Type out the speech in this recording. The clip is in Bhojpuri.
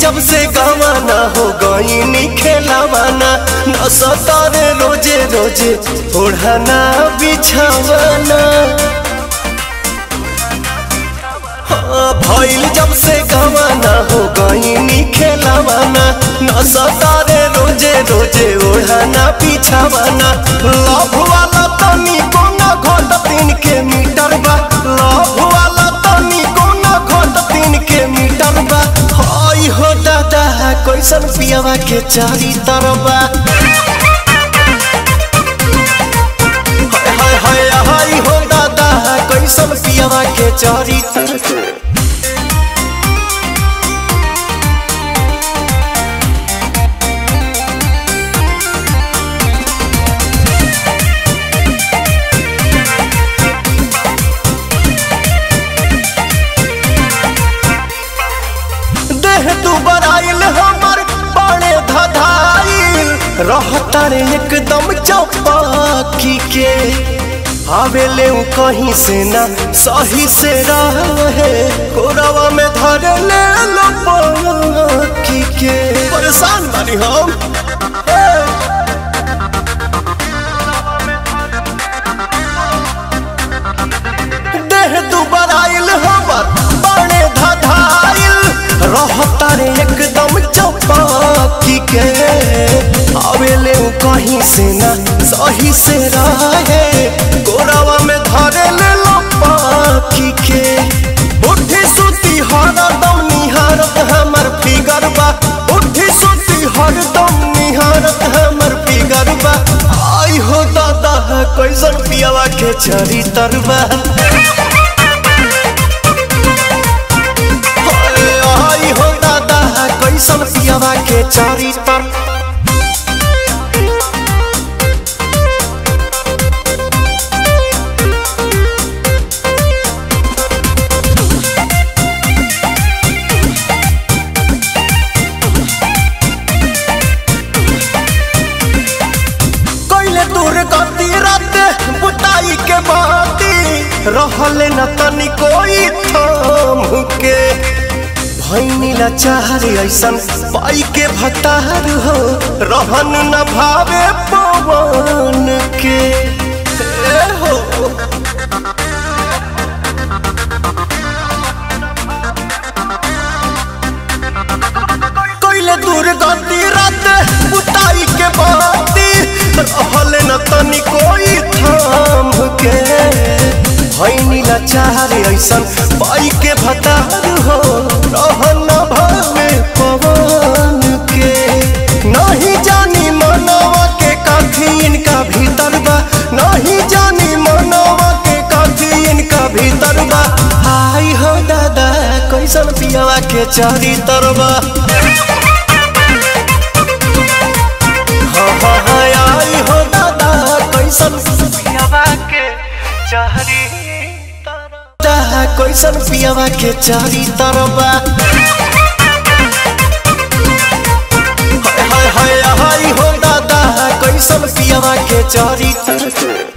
जब से गवाना हो गई खेलावाना न सतारे रोजे रोजे ओढ़ाना बिछावाना हाँ, भइल जब से गवाना हो गई खेलावाना न सतारे रोजे रोजे ओढ़ाना बिछावाना लव वाला तनी कोना घोट तीन के मीटर बा लव वाला तनी कोना घोट तीन के मीटर बा हाय हो दादा कैसन पियावा के चारी तरबा हाय हाय हाय हाय हो दादा कैसन पियावा के चारी तरबा देह तू बराइल हमर बड़े धधाइल रहता रे एकदम चौपाकी के आवेले उ कहीं से ना सही से रहे कोरवा में धर ले लो पाकी के परेशान बानी हम देह तू बराइल हमर बड़े धधाइल रहता रे एकदम चौपाकी के आवेले उ कहीं से ना सही से रहे गोरावा में धरे ले लो पाकी के उठी सुती हरदम निहारत हमर फिगर बा उठी सुती हरदम निहारत हमर फिगर बा आई हो दादा कैसन पियावा के चरी तरबा आई हो दादा कैसन पियावा के चारी तर कैले दूर गति रात बुताई के बाती रहले न तनी कोई थाम के भैनी लाचार ऐसन पाई के भतार हो रहन न भावे पवन के ए हो कैले दूर गति रात बुताई के बाती रहले न तनी कोई थाम के भैनी लाचार ऐसन पाई के भतार हो रहन न भावे पवन के नहीं जानी मनवा के काफी इनका भीतर बा नहीं जानी मनवा के काफी इनका भीतर बा हाय हो दादा कैसन पियावा के चारी तरबा हाँ हाँ हाँ आई हो दादा कैसन पियावा के चारी तरबा कैसन पियावा के चारी तरबा हाय हाय हाय हाय हो दादा कैसन पियावा के चारी तरबा